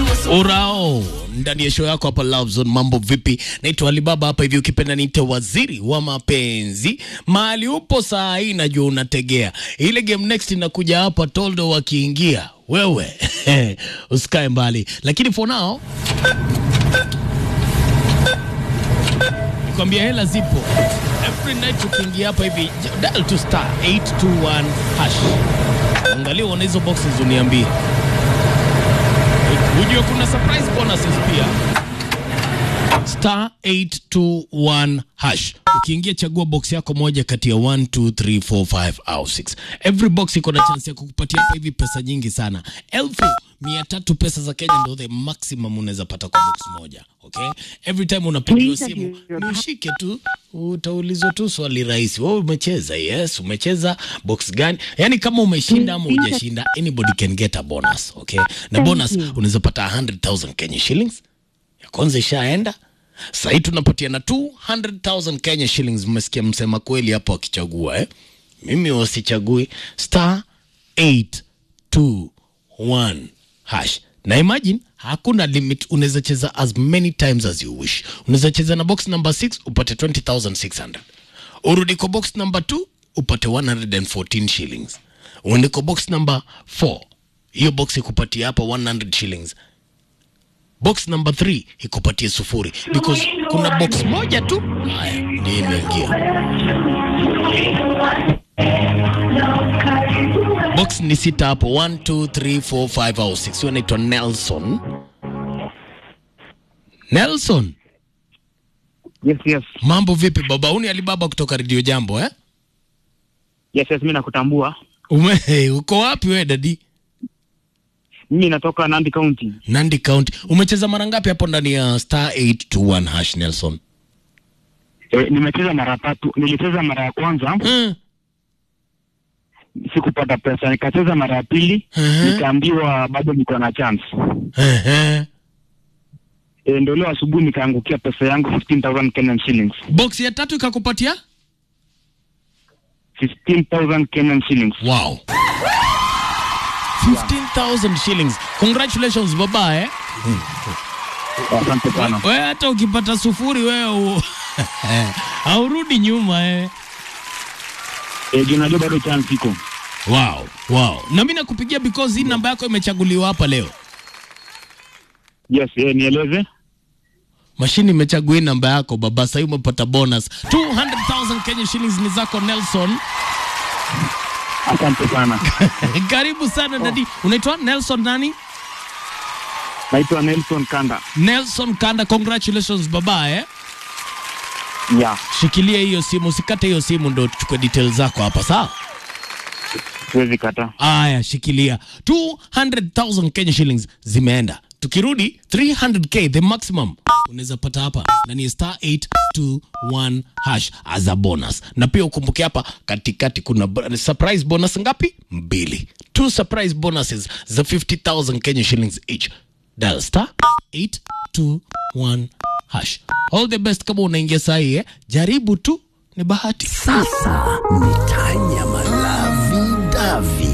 Urao ndani ya show yako hapa Love Zone. Mambo vipi? Naitwa Alibaba hapa hivi, ukipenda niite waziri wa mapenzi. Mahali upo saa hii najua unategea ile game next inakuja hapa, Toldo wakiingia wewe usikae mbali, lakini for now nikwambia hela zipo every night. Ukiingia hapa hivi dial to star 821 hash, angalia uone hizo boxes, uniambie Ujue kuna surprise bonuses pia. Star 821 hash. Ukiingia chagua box yako moja kati ya 1 2 3 4 5 au 6. Every box iko na chance ya kukupatia hapa hivi pesa nyingi sana. Elfu mia tatu pesa za Kenya ndio the maximum unaweza pata kwa box moja. Okay? Every time unapigiwa simu, ushike tu utaulizwa tu swali rahisi. Wewe umecheza? Yes, umecheza box gani? Yaani kama umeshinda ama hujashinda, anybody can get a bonus, okay? Na bonus unaweza pata 100,000 Kenya shillings. Ya kwanza ishaenda. Sasa hii tunapatia na 200,000 Kenya shillings. Mmesikia msema kweli hapo wakichagua eh? Mimi wasichagui star 821 hash. Na imagine hakuna limit, unaweza cheza as many times as you wish. Unaweza cheza na box number 6 upate 20600. Urudi kwa box number 2 upate 114 shillings. Uende kwa box number 4 hiyo box ikupatia hapa 100 shillings box number 3 ikupatie sufuri because kuna box moja tu haya ndio imeingia box ni sita hapo 1 2 3 4 5 au 6 huyo anaitwa nelson nelson Yes, yes. mambo vipi baba uni alibaba kutoka redio jambo eh Yes, yes, mimi nakutambua. Ume, uko wapi we dadi Mimi natoka Nandi County. nandi county umecheza mara ngapi hapo ndani ya star 821 hash nelson E, nimecheza mara tatu. Nilicheza mara ya kwanza mm. sikupata pesa, nikacheza mara ya pili Mhm. nikaambiwa bado niko na chance. Ehe. E, ndio leo asubuhi nikaangukia pesa yangu 15000 Kenyan shillings. box ya tatu ikakupatia 15000 Kenyan shillings. Wow. 15,000 shillings. Congratulations baba eh. Asante sana. Wewe hata ukipata sufuri wewe u- haurudi nyuma eh. E, juu najua bado chance iko. Wow, wow. Na mimi nakupigia because hii namba yako imechaguliwa hapa leo. Yes, e, nieleze. Mashini imechagua hii namba yako baba, sasa umepata bonus 200,000 Kenya shillings ni zako Nelson. Asante sana. Karibu sana dadi. Unaitwa Nelson nani? Naitwa Nelson Kanda. Nelson Kanda, congratulations baba eh. Yeah, Shikilia hiyo simu, usikate hiyo simu ndo tuchukue details zako hapa sawa? siwezi kata. Aya, shikilia 200,000 Kenya shillings zimeenda. Tukirudi 300k the maximum unaweza pata hapa ndani ya star 821 hash as a bonus, na pia ukumbuke hapa katikati kuna bo- surprise bonus ngapi? Mbili, two surprise bonuses za 50,000 Kenya shillings each. Dial star 821 hash. All the best kama unaingia saa hii eh? Jaribu tu, ni bahati. Sasa ni tanya malavi davi